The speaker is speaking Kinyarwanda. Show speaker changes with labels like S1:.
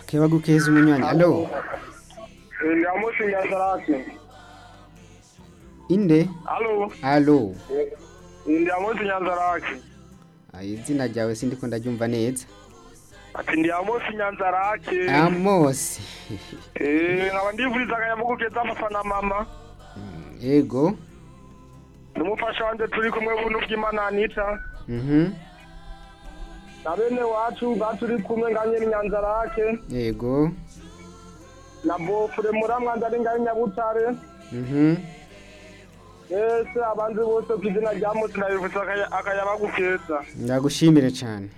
S1: kebagukeza umunywanyi alo
S2: ndamushinga sarasi
S1: inde
S2: alo
S1: alo
S2: ndiyamusinya nzaraki
S1: Ah, izina ryawe sindiko ndaryumva neza
S2: ati ndiyamusinya nzaraki
S1: amosi
S2: Eh, nkaba ndivuriza akanyamuguke z'amasa na mama
S1: Mm, yego
S2: n'umufasha wanjye turi kumwe buntu bw'imana anita
S1: mhm
S2: na bene wacu baturi kumwe nganye nyanzarake
S1: yego
S2: na bofure muramwanza ari nganye nyabutare
S1: mhm
S2: ese abanzi bose ku izina rya musi ndabivuze akaya- akayabagukeza
S1: ndagushimire cyane